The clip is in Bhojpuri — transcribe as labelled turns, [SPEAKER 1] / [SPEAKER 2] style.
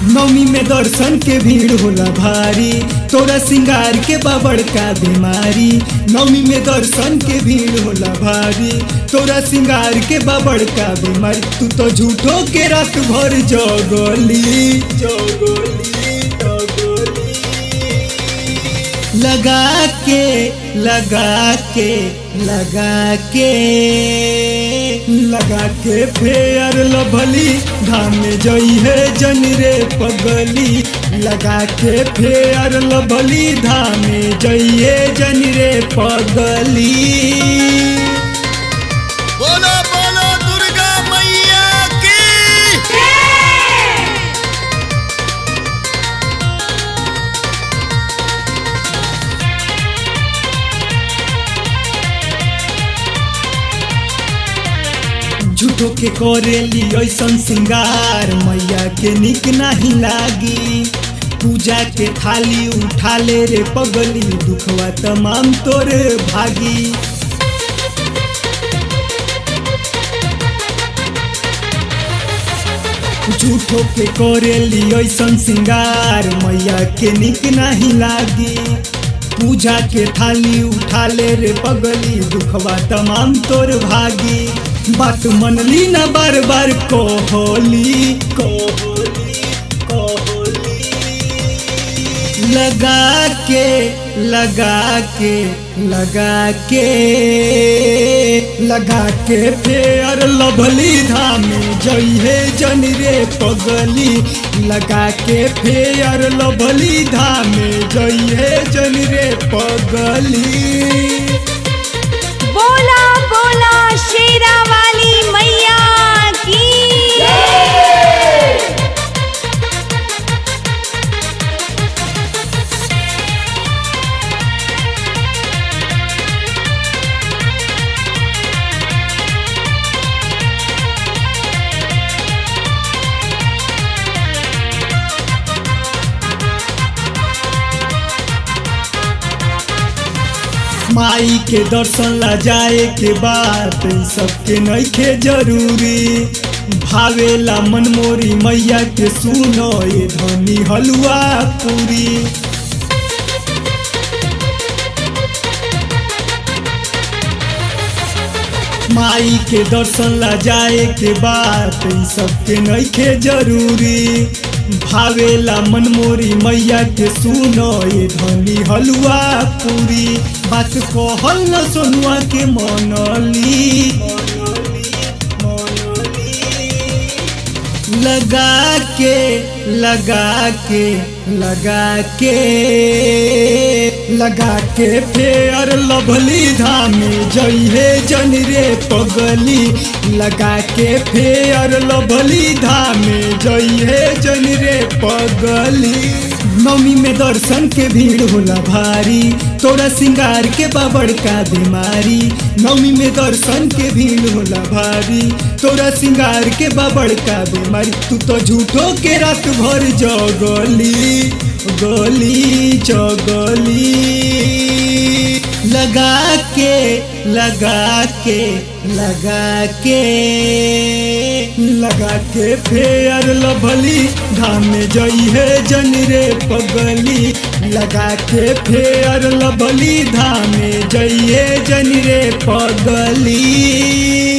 [SPEAKER 1] नवमी में दर्शन के भीड़ होला भारी तोरा सिंगार के बाबड़ का बीमारी नवमी में दर्शन के भीड़ होला भारी तोरा सिंगार के बाबड़ का बीमारी तू तो झूठो के रात भर जगली जगली जगली लगा के लगा के लगा के लगा के फेयर लभली धाम में जई है जन रे पगली लगा के फेयर लभली धाम में जई है जन रे पगली
[SPEAKER 2] बोलो बोलो दुर्गा मैया की
[SPEAKER 1] झूठो के करेली ऐसन सिंगार मैया के निक नहीं लागी पूजा के थाली उठा ले रे पगली दुखवा तमाम तोरे भागी झूठो के करेली ऐसन सिंगार मैया के निक नहीं लागी पूजा के थाली उठा ले रे पगली दुखवा तमाम तोर भागी बात मनली ना बार बार कोहली कोहली कोहली लगा के लगा के लगा के लगा के फेयर लभली धाम जई है जन रे पगली लगा के फेयर लभली धाम जई है जन रे पगली
[SPEAKER 3] बोला बोला शेरा वाली मैया की
[SPEAKER 1] माई के दर्शन ला जाए के बाद सबके नइखे जरूरी भावेला मनमोरी मैया के सुनो ये धनी हलुआ पूरी माई के दर्शन ला जाए के बाद सबके नइखे जरूरी भावेला मनमोरी मैया के सुनो ये धनी हलुआ पूरी बात कहल न सोनुआ के मनली लगा के लगा के लगा के लगा के फेयर लभली धाम जई है जन रे पगली लगा के फेयर लभली धाम जई है जन रे पगली नवमी में दर्शन के भीड़ होला भारी तोरा सिंगार के बाबड़ का बीमारी नवमी में दर्शन के भीड़ होला भारी तोरा सिंगार के बाबड़ का बीमारी तू तो झूठो के रात भर जगली गली चगली लगा के लगा के लगा के लगा के फेयर लभली धाम में जई है जन रे पगली लगा के फेयर लभली धाम में जई है जन रे पगली